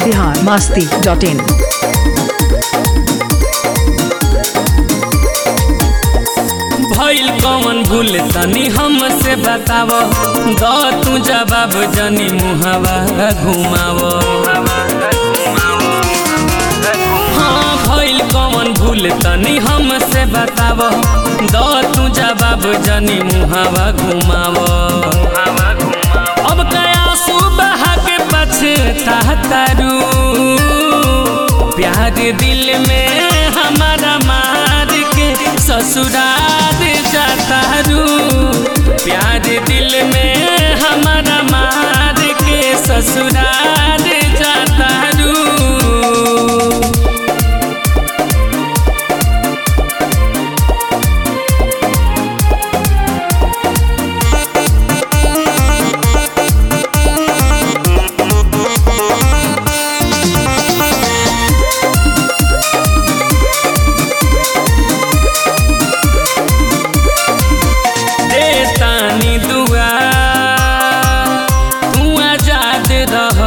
Bihar Masti dot in भइल कौन भूल तनी हमसे बताव द तू जवाब जनी मुहवा घुमाव हाँ भइल कौन भूल तनी हमसे बताव द तू जवाब जनी मुहवा घुमाव अब कया सुबह के पछतारू प्यार दिल में हमारा मार के ससुराल जातारू प्यार दिल में हमारा मार के ससुराल जातारू दे तानी दुआ तू आजाद रह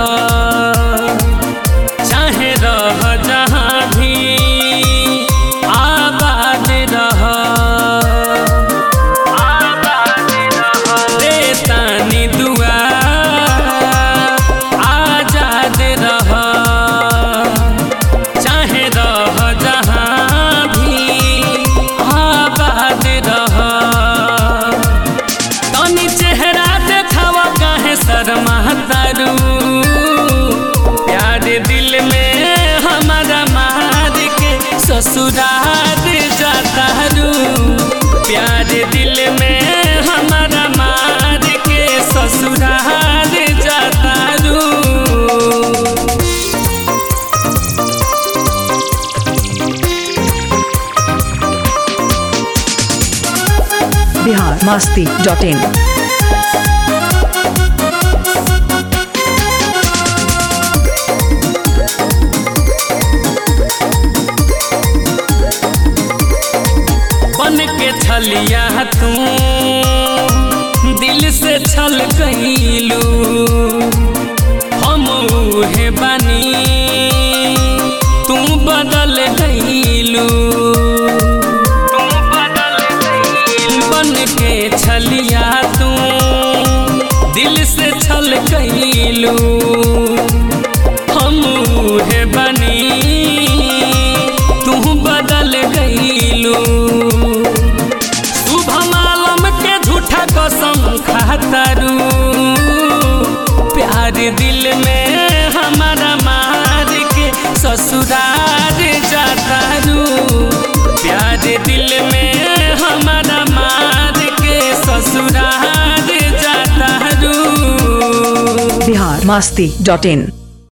चाहे रह जहाँ भी आबाद रह दे तानी दुआ आजाद रह चाहे रह जहाँ भी आबाद रह तनी चेहरा देखावा काहे शर्मा तारू प्यार दिल में हमारा मार के ससुराल जातारू प्यार दिल में हमारा मार के ससुराल जातारू बिहार मस्ती डॉट इन बन के छलिया तू दिल से छल कैलू हम उहे बानी तू बदल गईलू बन के छलिया तू दिल से छल कैलू हम उहे बनी तू बदल गईलू शुभम आलम के झूठा कसम खातरू प्यार दिल में हमारा मार के ससुराल जातारू प्यार दिल में हमारा मार के ससुराल जातारू बिहार मस्ती डॉट इन